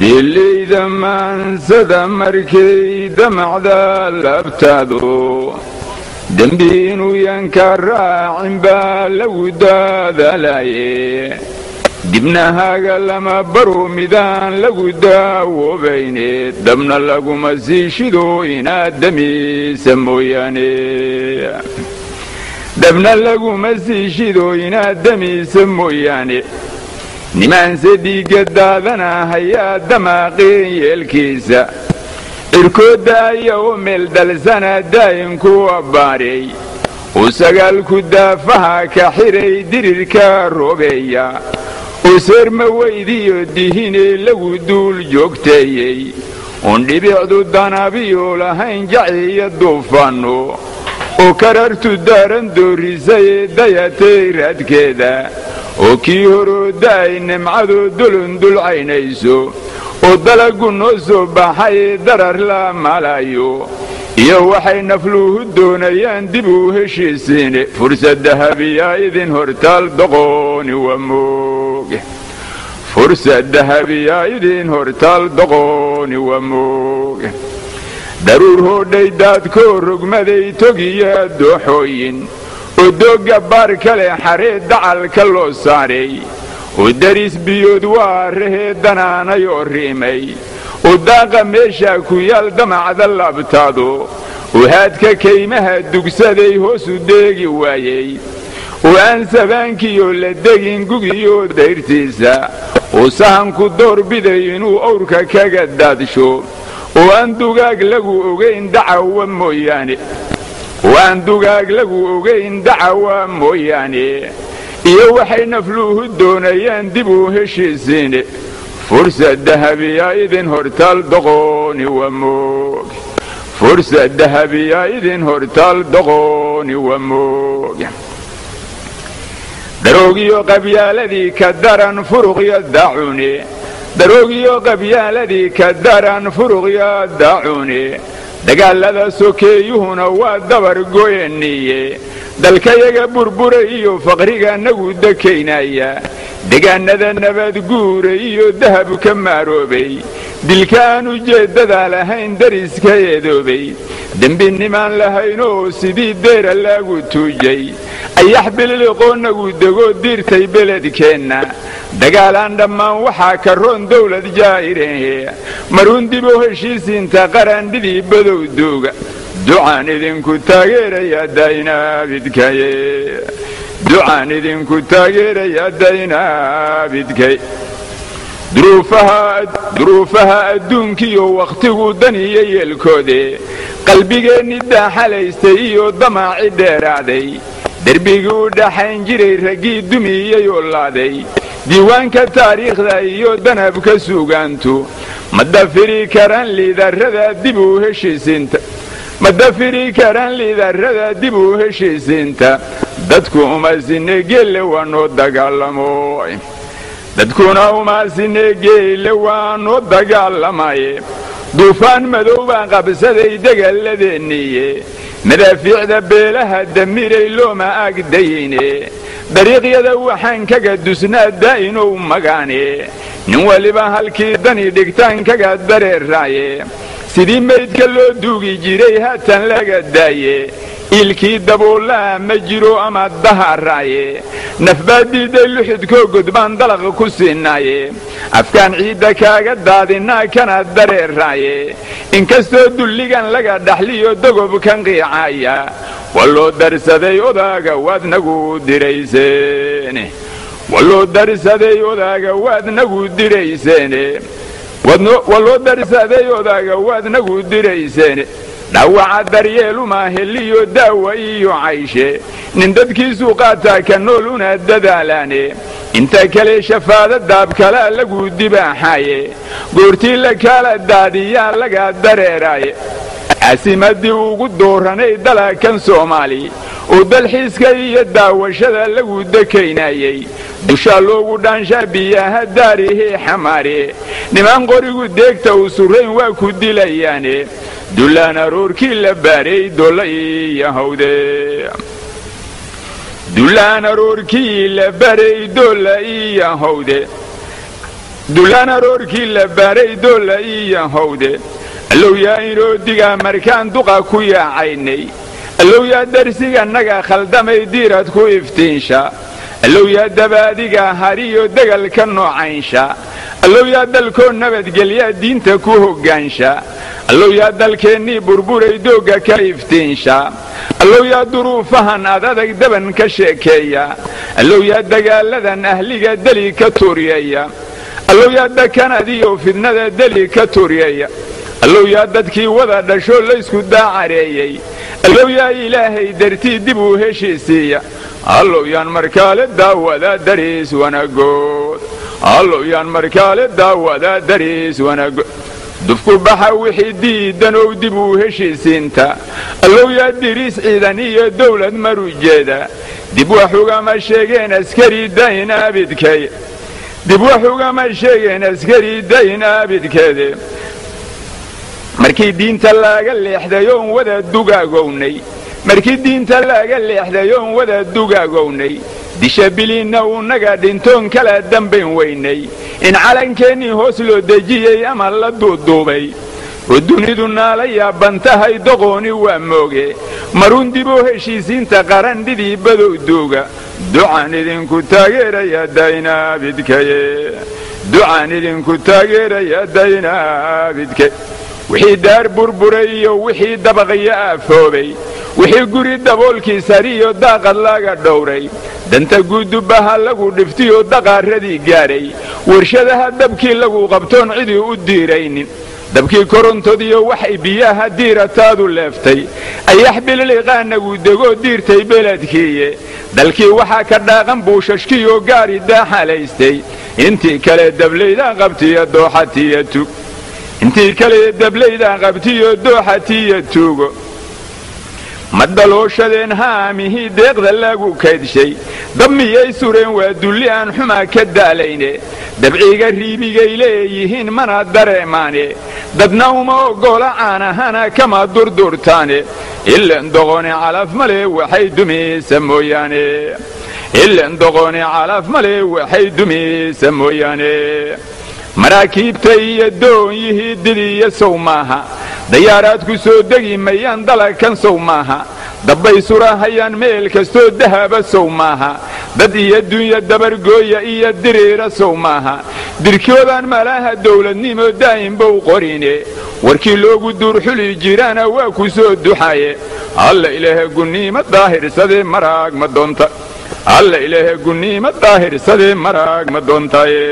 diilayda maansada markay damacda labtaado dembi inuu yanka raacin baa lagu daadalaye dibnahaaga lama baro midaan lagu daawoobayne dabna laguma sii shido inaad damiisa mooyaane dabna laguma sii shido inaad damiisa mooyaane nimaanse dhiigga daadana hayaa damaaqeen yeelkiisa cirkoodda aya u meel dalsana daa'inku abbaareey uu sagaalku daafaha ka xiray dirirka roobeeya uu seerma weydiyo dihinee lagu duul joogteeyey uun dhibicdu danabiyo lahayn jaciyo duufanno oo karartu daaran doorisayee dayatay raadkeeda oo kii horooda ay nimcadu dulundulcaynayso oo dalagu noo soo baxay darar la malayo iyo waxay nafluhu doonayaan dib u heshiisiine fursadda habiyaa idin hortaal doqooni waa mooge fursadda habiyaa idin hortaal doqooni waa mooge daruur hoodhay daadkoo rogmaday togiya dooxooyin oo doogga baar kale xaree dacalka loo saaray oo daris biyood waa rahee danaanayoo riimay oo daaqa meeshaa ku yaal damacda labtaado oo haadka kaymaha dugsaday hoosu deegi waayey oo aan sabaankiyo la degin gugiyo dayrtiisa oo sahanku doorbiday inuu owrka kaga daadsho oo aan dugaag lagu ogayn dacawa mooyaane oo aan dugaag lagu ogayn dacawa mooyaane iyo waxay nafluuhu doonayaan dib u heshiisiine fursadda habiyaa idin hortaal doqooni waa mooge fursadda habiyaa idin hortaal doqooni waa mooge daroogiyo qabyaaladii ka daran furuqyo daacune daroogiyo qabyaaladii ka daran furuqyo daacune dagaallada sokeeyuhuna waa dabar goyaniye dalkayaga burbura iyo faqriga nagu dekaynaya degaannada nabadguura iyo dahab ka maaroobay dilka aan ujeeddada lahayn dariska eedoobay dembinimaan lahaynoo sidii deera laagu tuujay ayax bililiqoo nagu dego diirtay beledkeenna dagaalaan dhammaan waxaa ka roon dawlad jaa'irehe maruun diboo heshiisiinta qarandhidii badow duuga ducaan idinku taageerayaa daynaabidkaye ducaan idinku taageerayaa daynaabidkay duruufaha adduunkiyo wakhtigu daniyo yeelkoode qalbigeenni daaxalaystay iyo damaaci dheeraaday derbigii u dhaxayn jiray raggii dumiyey oo laaday diiwaanka taariikhda iyo danabka suugaantu ma dafiri karaan liidarrada dib u heshiisiinta ma dafiri karaan liidarrada dib u heshiisiinta dadku umasine geelle waa noo dagaalamo dadkuna umaasine geelle waa noo dagaalamaye duufaan madow baa qabsaday degaalladeeniye madaafiicda beelaha damiray looma agdayine dariiqyada waxaan kaga dusnaa daa'inow magaane nin waliba halkii dani dhigtaan kaga dareeraaye sidii maydka loo duugi jiray haatan laga daaye iilkii daboolaha ma jiro ama daharaaye nafbaa diiday luxudkoo godbaan dalaqa ku siinaaye afkaan ciidda kaaga daadinaa kana dareeraaye inkastoo dulligan laga dhaxliyo dogobkan qiicaaya waa loo darsaday odaaga waad nagu dirayseene waa loo darsaday odaaga waad nagu dirayseene waa loo darsaday odaaga waad nagu dirayseene dhawaca daryeeluma heliyo daawa iyo cayshe nin dadkiisuu qaataa ka nool una dadaalaane inta kale shafaada daabkalaa lagu dibaaxaaye goortii la kaala daadiyaa laga dareeraaye caasimadii ugu dooranay dalakan soomaali oo dalxiiska iyo daawashada lagu dekaynayey dushaa loogu dhaanshaa biyaha daarihii xamaare nimaan qorigu deegta u surayn waa ku dilayaane dullaan aroorkii la baaray dolla iyo hawde dullaan aroorkii la baray dolla iyo hawde dulaan aroorkii la baaray doolla iyo howde allow yaa inoo digaa markaan duqa ku yaacaynay allow yaa darsigannaga khaldamay diirad ku iftiinsha allow yaa dabaadiga hariyo degalka noocaynsha allow yaa dalkoo nabadgelyaa diinta ku hoggaansha allow yaa dalkeennii burburay doogga ka iftiinsha allow yaa duruufahan ad adag daban ka sheekeeya allow yaa dagaaladan ahliga deli ka tuuryeeya allow yaa dakanadiyo fidnada deli ka tuuryeeya allow yaa dadkii wada dhashoo laysku daacareeyey allow yaa ilaahay dartii dib uu heshiisiiya allow yaan markaale daawadaa dariis wanagood allow yaan markaale daawadaa dariis wanagood dufku baxa wixii diidanow dib uu heshiisiinta allow yaa diriis ciidan iyo dawlad marujeeda dib wax ugama sheegeen askari dayn abidkay dib wax ugama sheegeen askari dayn abidkeede markii diinta laaga leexday oon wada dugaagownay markii diinta laaga leexday oon wada dugaagownay disha bilinna unaga dhintoon kala dambayn weynay in calankeenii hoos loo dejiyey ama la duuduubay oo dunidu naala yaaban tahay doqooni waa mooge marun diboo heshiisiinta qarandhidii badow duuga ducaan idinku taageeraya daynaabidkaye ducaan idinku taageeraya daynaabidke wixii daar burburay iyo wixii dabaqyo aafoobay wixii guri daboolkii sariyo daaqad laga dhowray danta guudubaha lagu dhiftiyo daqaaradii gaadhay warshadaha dabkii lagu qabtoon cidii u diiraynin dabkii korontodiyo waxay biyaha diirataadu leeftay ayax bililiqaanagu degoo diirtay beledkiiye dalkii waxaa ka dhaaqan buushashkiyo gaari daaxalaystay intii kale dablaydaan qabtiyo dooxatiyo tug intii kale dablaydaan qabtiyo dooxatiyo tuugo ma dalooshadeen haamihii deeqda lagu kaydshay dab miyay sureen waa dulli aan xumaa ka daalayne dabciga riibigay leeyihiin mana dareemaane dadna uma oggola caanahana kama durdurtaane ilan doqone calaf male waxay dumaysa mooyaane ilan doqone calaf male waxay dumaysa mooyaane maraakiibta iyo doonyihii didiyo sow maaha dayaaraad ku soo degi mayaan dalagkan sow maaha dabbay surahayaan meel kastoo dahaba sow maaha dad iyo dunya dabargooya iyo diriira sow maaha dirkoodaan malaha dawladnimo daa'imbow qorine warkii loogu duurxuli jiraana waa ku soo duxaye alla ilaahe gunniima daahirsadee maraag ma doonta alla ilaahe gunniima daahirsadee maraag ma doontaye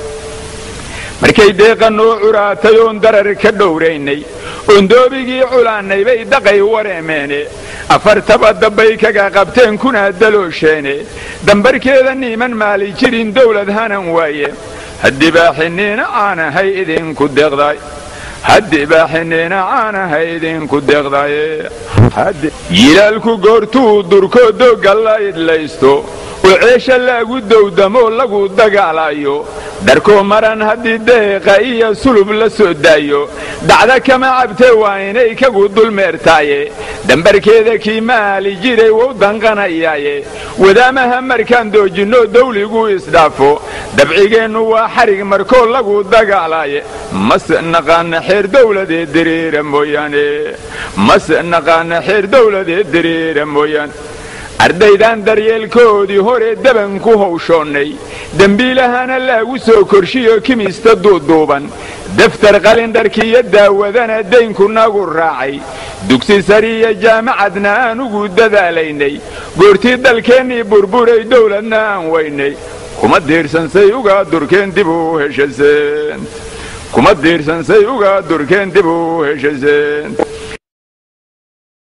markay deeqa noo curaatay oon darar ka dhowraynay oon doobigii culaannay bay daqay wareemeene afartaba dabbay kaga qabteen kuna daloosheene dambarkeeda niiman maali jirin dawlad hanan waaye haddii baaxiniina caanahay idinku deeqdaay haddii baaxiniina caanahay idinku deeqdaaye yilaalku goortuu durkoo doogga la idlaysto oo ceesha laagu dowdamoo lagu dagaalayo dharkoo maran haddii deeqa iyo sulub la soo daayo dacda kama cabtee waa inay kagu dulmeertaaye dambarkeeda kii maali jiray wou danqanayaaye wadaamaha markaan doojinno dawligu isdhaafo dabcigeennu waa xarig markoo lagu dagaalaaye mase naqaana xeer dawladee diriira mooyaane mase naqaana xeer dawladee diriira mooyaane ardaydan daryeelkoodii hore daban ku hawshoonnay dembiilahana laagu soo korshiyo kimista duuduuban daftar qalindharkiiyo daawadana daynku nagu raacay dugsi sariya jaamacadna aan ugu dadaalaynay goortii dalkeennii burburay dawladna aan weynay kuma diirsansay uga durkeen dib u heshaseen kuma diirsansay uga durkeen dib u heshaseen